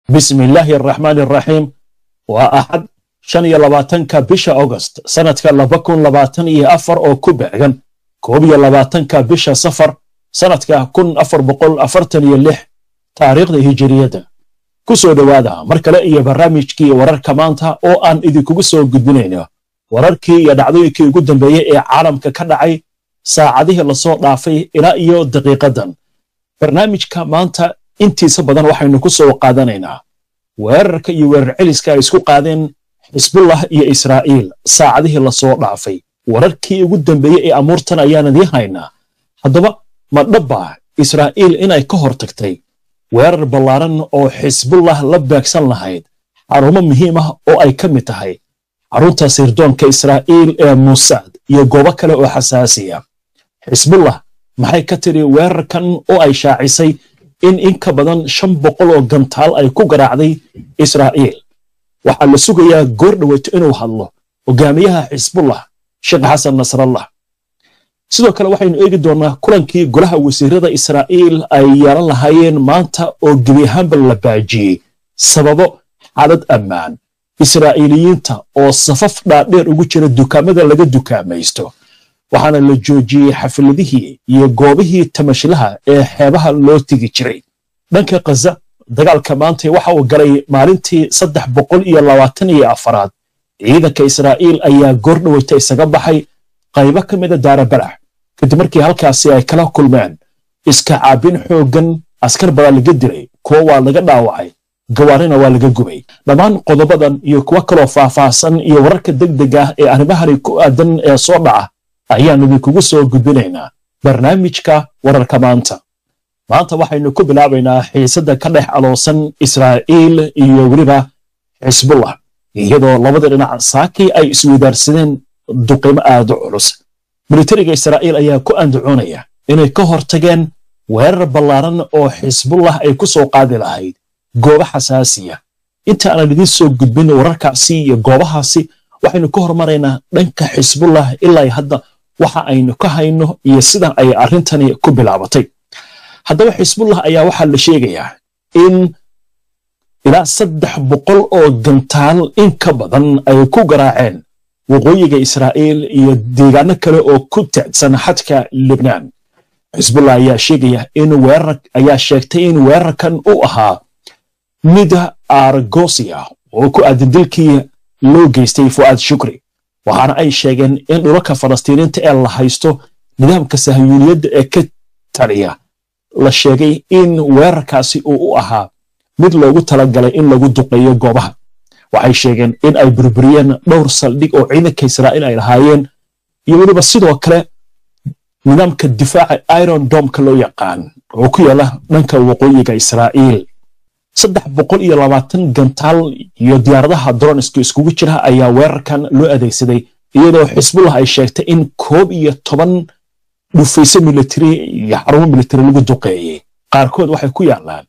bismi illaahi araxmaani araxiim waa axad shan iyo labaatanka bisha agost sannadka laba kun labaatan iyo afar oo ku beegan koob iyo labaatanka bisha safar sannadka kun afar boqol afartan iyo lix taariikhda hijiriyadda ku soo dhowaada mar kale iyo barnaamijkii wararka maanta oo aan idinkugu soo gudbinayno wararkii iyo dhacdooyinkii ugu dambeeyey ee caalamka ka dhacay saacadihii lasoo dhaafay ilaa iyo daqiiqadan barnaamijka maanta intiisa badan waxaynu ku soo qaadanaynaa weerarka iyo weerar celiska ay isku qaadeen xisbullah iyo israa'iil saacadihii lasoo dhaafay wararkii ugu dambeeyey ee amuurtan ayaan idiin haynaa haddaba ma dhabba israa'iil inay ka hor tagtay weerar ballaaran oo xisbullah la beegsan lahayd xarumo muhiim ah oo ay ka mid tahay xarunta sirdoonka israa'iil ee muusaad iyo goobo kale oo xasaasiya xisbullah maxay ka tiri weerarkan oo ay shaacisay in in ka badan shan boqol oo gantaal ay ku garaacday israa'iil waxaa la sugayaa goor dhoweyto inuu hadlo hogaamiyaha xisbullah sheekh xasan nasrallah sidoo kale waxaynu eegi doonnaa kulankii golaha wasiirada israa'iil ay yeelan lahaayeen maanta oo gebi ahaanba la baajiyey sababo xaalad ammaan israa'iiliyiinta oo safaf dhaadheer ugu jira dukaamada laga dukaamaysto waxaana la joojiyey xafladihii iyo goobihii tamashlaha ee xeebaha loo tegi jiray dhanka khaza dagaalka maanta waxa uu galay maalintii saddex boqol iyo labaatan iyo afaraad ciidanka israa'iil ayaa goor dhoweyta isaga baxay qaybo ka mida daarabalax kadib markii halkaasi ay kala kulmeen iska caabin xooggan askar badaa laga dilay kuwo waa laga dhaawacay gawaarina waa laga gubay dhammaan qodobadan iyo kuwo kaloo faahfaahsan iyo wararka degdeg ah ee arrimahani ku aadan ee soo dhaca ayaan idinkugu soo gudbinaynaa barnaamijka wararka maanta maanta waxaynu ku bilaabaynaa xiisadda ka dhex aloosan israa'iil iyo weliba xisbullah iyadoo labada dhinac saakii ay isweydaarsadeen duqimo aad u culus militariga israa'iil ayaa ku andacoonaya inay ka hortageen weerar ballaaran oo xisbullah ay ku soo qaadi lahayd goobo xasaasiya inta aanan idiin soo gudbin wararkaasi iyo goobahaasi waxaynu ka hormaraynaa dhanka xisbullah ilaa hadda waxa aynu ka hayno iyo sida ay arrintani ku bilaabatay haddaba xisbullah ayaa waxaa la sheegayaa in ilaa saddex boqol oo gantaal in ka badan ay ku garaaceen waqooyiga israa'iil iyo deegaano kale oo ku tacsan xadka libnaan xisbullah ayaa sheegaya in weerar ayaa sheegtay in weerarkan uu ahaa mid argosia oo ku aadan dilkii loo geystay fu'aad shukri waxaana ay sheegeen in dhulalka falastiiniinta ee la haysto nidaamka sahyuuniyadda ee ka taliya la sheegay in weerarkaasi uu u ahaa mid loogu talagalay in lagu duqeeyo goobaha waxay sheegeen in ay burburiyeen dhowr saldhig oo ciidanka israa'iil ay lahaayeen iyo weliba sidoo kale nidaamka difaaca iron domka loo yaqaan oo ku yaala dhanka waqooyiga israa'iil saddex boqol iyo labaatan gantaal iyo diyaaradaha droniska iskugu jira ayaa weerarkan loo adeegsaday iyadoo xisbullah ay sheegtay in koob iyo toban dhufayso militari iyo xarumo militari lagu duqeeyey qaarkood waxay ku yaalaan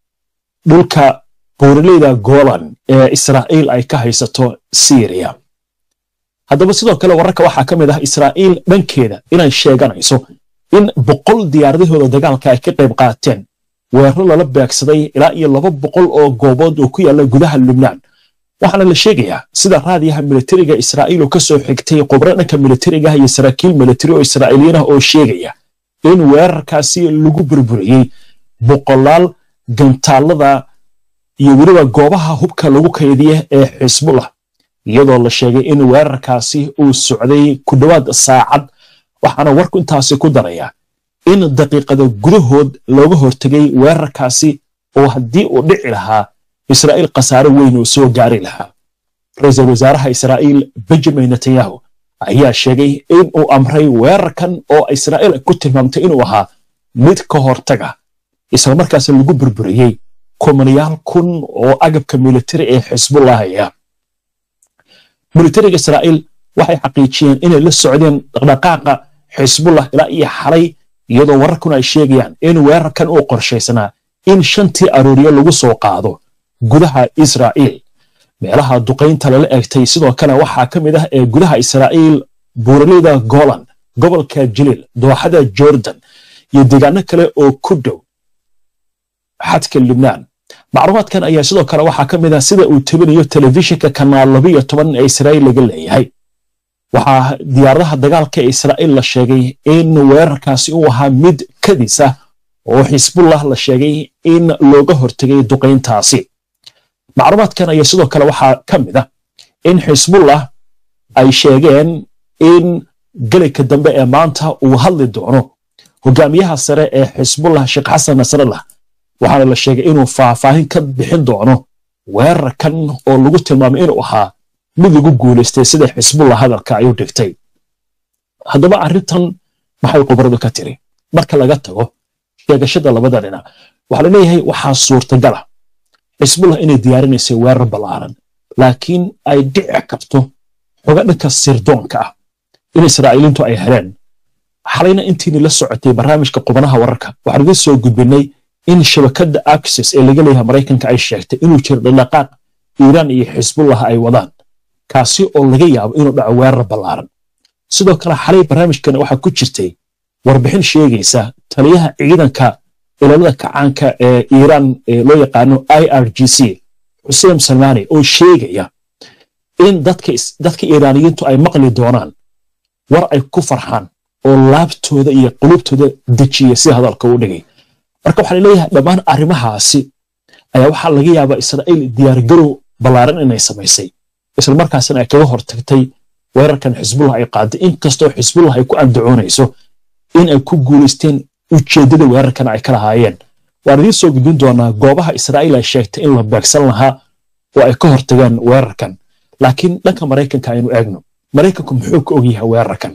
dhulka buuraleyda golan ee israa'iil ay ka haysato syriya haddaba sidoo kale wararka waxaa ka mid ah israa'iil dhankeeda inay sheeganayso in boqol diyaaradahooda dagaalka ay ka qayb qaateen weeraro lala beegsaday ilaa iyo laba boqol oo goobood oo ku yaalla gudaha lubnaan waxaana la sheegayaa sida raadiyaha militariga israa'iil oo ka soo xigtay khubro dhanka militariga iyo saraakiil militari oo israa'iiliyiin ah oo sheegaya in weerarkaasi lagu burburiyey boqolaal gantaalada iyo weliba goobaha hubka lagu kaydiya ee xisbullah iyadoo la sheegay in weerarkaasi uu socday ku dhowaad saacad waxaana warku intaasi ku daraya in daqiiqada gudahood looga hortegay weerarkaasi oo haddii uu dhici lahaa israa'iil khasaare weyn uu soo gaari lahaa ra-iisul wasaaraha israa'iil benjamin netanyahu ayaa sheegay in uu amray weerarkan oo israa'iil ay ku tilmaamtay inuu ahaa mid ka hortaga islamarkaas lagu burburiyey kumanayaal kun oo agabka militari ee xisbullahaya militariga israa'iil waxay xaqiijiyeen inay la socdeen dhaqdhaqaaqa xisbullah ilaa iyo xalay iyadoo wararkuna ay sheegayaan in weerarkan uu qorshaysnaa in shantii arooriyo lagu soo qaado gudaha israa'iil meelaha duqaynta lala egtay sidoo kale waxaa ka mid ah ee gudaha israa'iil buuraleyda golan gobolka jaliil dooxada jordan iyo deegaano kale oo ku dhow xadka lubnaan macluumaadkan ayaa sidoo kale waxaa ka mid ah sida uu tebinayo telefishinka kanaal labiyo toban ee israa'iil laga leeyahay waxaa diyaaradaha dagaalka ee israa'iil la sheegay in weerarkaasi uu ahaa mid kadis ah oo xisbullah la sheegay in looga hortegay duqayntaasi macluumaadkan ayaa sidoo kale waxaa ka mid ah in xisbullah ay sheegeen in gelinka dambe ee maanta uu hadli doono hogaamiyaha sare ee xisbullah sheekh xasan nasrallah waxaana la sheegay inuu faahfaahin ka bixin doono weerarkan oo lagu tilmaamay inuu ahaa mid lagu guulaystay sida xisbullah hadalka ay u dhigtay haddaba arrintan maxay khubradu ka tiri marka laga tago sheegashada labada dhinac waxaa la leeyahay waxaa suurtagala xisbullah inay diyaarinaysay weerar ballaaran laakiin ay dhici karto xoga dhanka sirdoonka ah in israa'iiliintu ay heleen xalayna intiini la socotay barnaamijka qubanaha wararka waxaan idiin soo gudbinay in shabakadda axis ee laga leeyahay maraykanka ay sheegtay inuu jiro dhaqdhaqaaq iiraan iyo xisbullah ay wadaan kaasi oo laga yaabo inuu dhaco weerar ballaaran sidoo kale xalay barnaamijkana waxaa ku jirtay warbixin sheegaysa taliyaha ciidanka ilaalada kacaanka ee iiraan ee loo yaqaano i r g c xuseen salmaani oo sheegaya in dadka iiraaniyiintu ay maqli doonaan war ay ku farxaan oo laabtooda iyo qulubtooda dejiya si hadalka u dhigay marka waxaa laleeyahay dhammaan arrimahaasi ayaa waxaa laga yaabaa israa'iil diyaargarow ballaaran inay samaysay islamarkaasina ay kaga hortagtay weerarkan xisbullah ay qaaday inkastoo xisbullah ay ku andacoonayso in ay ku guulaysteen ujeeddada weerarkan ay ka lahaayeen waan idiin soo gudbin doonaa goobaha israa'iil ay sheegtay in la beegsan lahaa oo ay ka hortageen weerarkan laakiin dhanka maraykanka aynu eegno maraykanku muxuu ka ogyahay weerarkan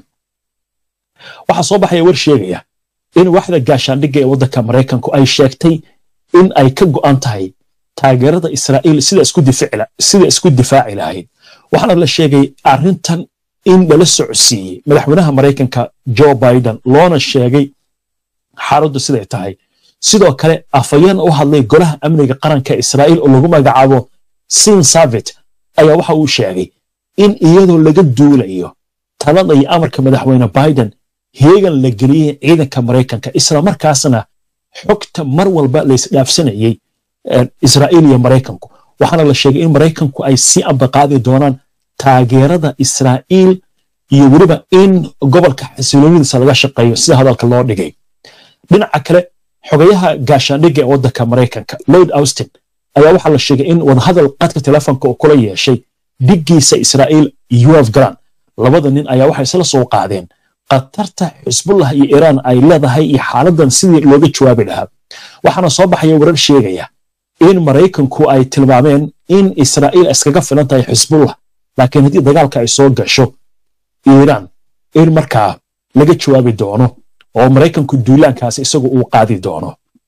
waxaa soo baxaya war sheegaya in waaxda gaashaandhigga ee waddanka maraykanku ay sheegtay in ay ka go'an tahay taageerada israa'iil sida isku difaaci lahayd waxaana la sheegay arrintan in lala socodsiiyey madaxweynaha maraykanka joe biden loona sheegay xaaladdu siday tahay sidoo kale afayeen u hadlay golaha amniga qaranka israa'iil oo lagu magacaabo sin savit ayaa waxa uu sheegay in iyadoo laga duulayo talada iyo amarka madaxweyne biden heegan la geliyey ciidanka maraykanka isla markaasna xogta mar walba laysdhaafsanayey israa'iil iyo maraykanku waxaana la sheegay in maraykanku ay sii ambaqaadi doonaan taageerada israa'iil iyo weliba in gobolka xasiloonidiisa laga shaqeeyo sida hadalka loo dhigay dhinaca kale xogayaha gaashaandhigga ee waddanka maraykanka lord austin ayaa waxaa la sheegay in wadahadal qadka telefoonka uu kula yeeshay dhiggiisa israa'iil yoaf garan labada nin ayaa waxay isla soo qaadeen khatarta xisbullah iyo iiraan ay leedahay iyo xaaladan sidii looga jawaabi lahaa waxaana soo baxaya warar sheegaya in maraykanku ay tilmaameen in israa'iil iskaga filan tahay xisbullah laakiin haddii dagaalka ay soo gasho iiraan in markaa laga jawaabi doono oo maraykanku duulaankaasi isagu uu qaadi doono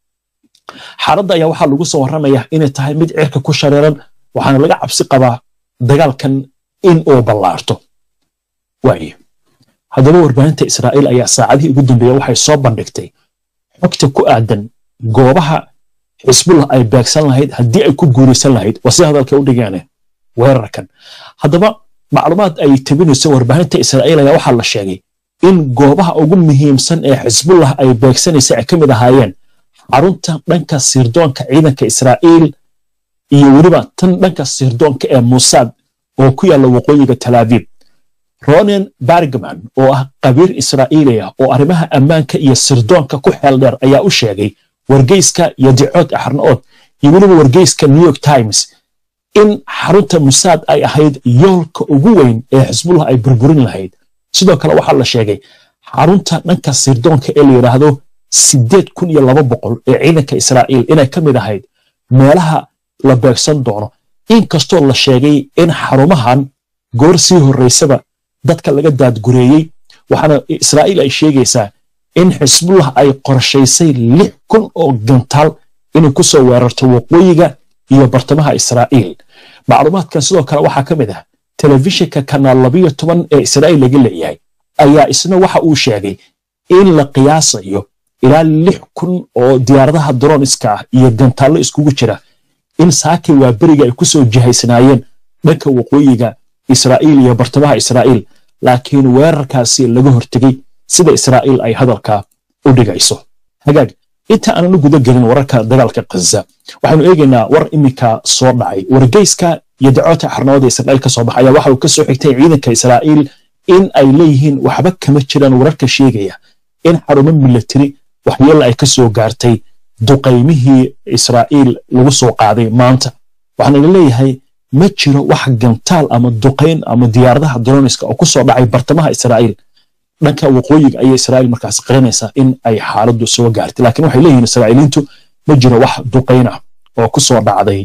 xaaladda ayaa waxaa lagu soo warramaya inay tahay mid cirka ku shareeran waxaana laga cabsi qabaa dagaalkan in uu ballaarto waaye haddaba warbaahinta israa'iil ayaa saacadihii ugu dambeeya waxay soo bandhigtay xogta ku aadan goobaha xisbullah ay beegsan lahayd haddii ay ku guuraysan lahayd waa sida hadalka u dhigeene weerarkan haddaba macluumaad ay tebinayso warbaahinta israa'iil ayaa waxaa la sheegay in goobaha ugu muhiimsan ee xisbullah ay beegsanaysa ay ka mid ahaayeen xarunta dhanka sirdoonka ciidanka israa'iil iyo weliba tan dhanka sirdoonka ee musaad oo ku yaalla waqooyiga talaabiib ronen bargman oo ah qabiir israa'iili ah oo arrimaha ammaanka iyo sirdoonka ku xeel dheer ayaa u sheegay wargeyska yadicood axrnaood iyo weliba wargeyska new york times in xarunta musaad ay ahayd yoolka ugu weyn ee xisbullah ay burburin lahayd sidoo kale waxaa la sheegay xarunta dhanka sirdoonka ee la yidhaahdo siddeed kun iyo laba boqol ee ciidanka israa'iil inay ka mid ahayd meelaha la beegsan doono inkastoo la sheegay in xarumahan goor sii horraysaba dadka laga daadgureeyey waxaana israa'iil ay sheegaysaa in xisbullah ay qorshaysay lix kun oo gantaal inay ku soo weerarto waqooyiga iyo bartamaha israa'iil macluumaadkan sidoo kale waxaa ka mid ah telefishinka kanaal labiyo toban ee israa'iil laga leeyahay ayaa isna waxa uu sheegay in la qiyaasayo ilaa lix kun oo diyaaradaha droniska ah iyo gantaallo iskugu jira in saakay waa beriga ay ku soo jihaysnaayeen dhanka waqooyiga israa'iil iyo bartamaha israa'iil laakiin weerarkaasi laga hortegey sida israa'iil ay hadalka u dhigayso hagaag inta aanan u guda gelin wararka dagaalka khaza waxaanu eegaynaa war iminka soo dhacay wargeyska iyo dacoota xarnimada israa'iil ka soo baxaya waxa uu ka soo xigtay ciidanka israa'iil in ay leeyihiin waxba kama jiraan wararka sheegaya in xarumo milatari waxyeella ay ka soo gaartay duqaymihii israa'iil lagu soo qaaday maanta waxaana la leeyahay ma jiro wax gantaal ama duqayn ama diyaaradaha droniska oo ku soo dhacay bartamaha israa'iil dhanka waqooyiga ayay israa'iil markaas qiranaysaa in ay xaaladdu soo gaartay laakiin waxay leeyihiin israa'iiliintu ma jiro wax duqayn ah oo ku soo dhacday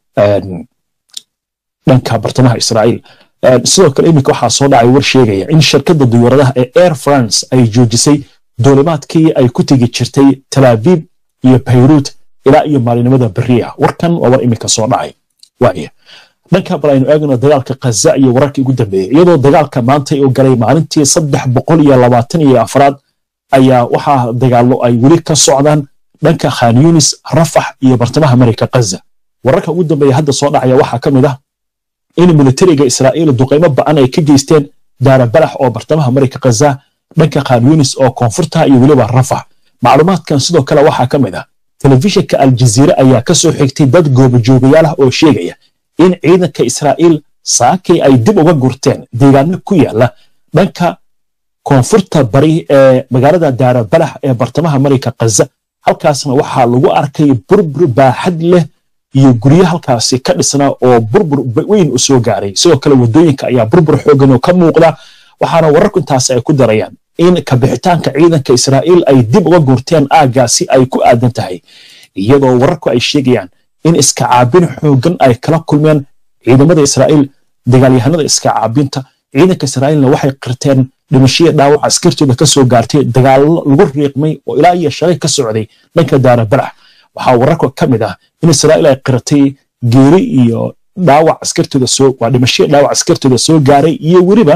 dhanka bartamaha israa'iil sidoo kale iminka waxaa soo dhacay war sheegaya in shirkadda diyaaradaha ee air france ay joojisay duulimaadkii ay ku tegi jirtay talaabiib iyo bayruut ilaa iyo maalinimada beriya warkan waa war iminka soo dhacay waaya dhanka bal aynu eegno dagaalka khaza iyo wararkii ugu dambeeyey iyadoo dagaalka maanta uu galay maalintii saddex boqol iyo labaatan iyo afraad ayaa waxaa dagaallo ay weli ka socdaan dhanka khan yunis rafax iyo bartamaha marayka khaza wararka ugu dambeeya hadda soo dhacaya waxaa ka mid ah in militariga israa'iil duqaymo ba'an ay ka geysteen daara balax oo bartamaha marayka khaza dhanka khan yunis oo koonfurta iyo weliba rafax macluumaadkan sidoo kale waxaa ka mid ah telefishinka aljaziire ayaa ka soo xigtay dad goobajoogayaal ah oo sheegaya in ciidanka israa'iil saakay ay dib uga gurteen deegaano ku yaala dhanka koonfurta bari ee magaalada daara balax ee bartamaha marayka khaza halkaasna waxaa lagu arkay burbur baaxad leh iyo guryo halkaasi ka dhisnaa oo burbur weyn u soo gaaray sidoo kale waddooyinka ayaa burbur xoogan oo ka muuqda waxaana wararku intaasi ay ku darayaan in kabixitaanka ciidanka israa'iil ay dib uga gurteen aaggaasi ay ku aadan tahay iyadoo wararku ay sheegayaan in iska caabin xoogan ay kala kulmeen ciidamada israa'iil dagaalyahanada iska caabinta ciidanka israa'iilna waxay qirteen dhimashaya dhaawac askartooda ka soo gaartay dagaallo lagu riiqmay oo ilaa iyo shalay ka socday dhanka daara balax waxaa wararka ka mid ah in israa'iil ay qiratay geeri iyo dhaawac askartooda soo waa dhimashaya dhaawac askartooda soo gaaray iyo weliba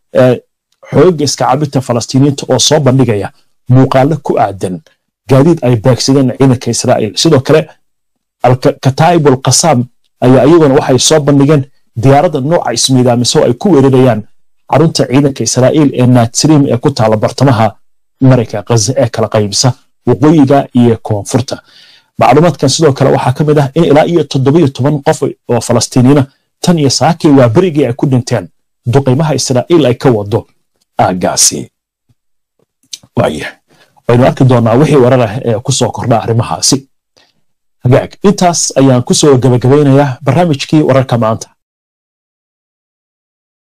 xoogga iska caabinta falastiiniyiinta oo soo bandhigaya muuqaallo ku aadan gaadiid ay baagsadeen ciidanka israa'iil sidoo kale kataa'ib alqasaam ayaa iyaguna waxay soo bandhigeen diyaaradda nooca ismiidaamiso ay ku weerarayaan xarunta ciidanka israa'iil ee natsriim ee ku taala bartamaha marayka khaza ee kala qaybisa waqooyiga iyo koonfurta macluumaadkan sidoo kale waxaa ka mid ah in ilaa iyo toddobiyo toban qof oo falastiiniyiina tan iyo saakii waa berigii ay ku dhinteen duqaymaha israa'iil ay ka wado aaggaasi waaya waynu arki doonaa wixii warar ah ee ku soo kordha arrimahaasi hagaag intaas ayaan ku soo gabagabaynayaa barnaamijkii wararka maanta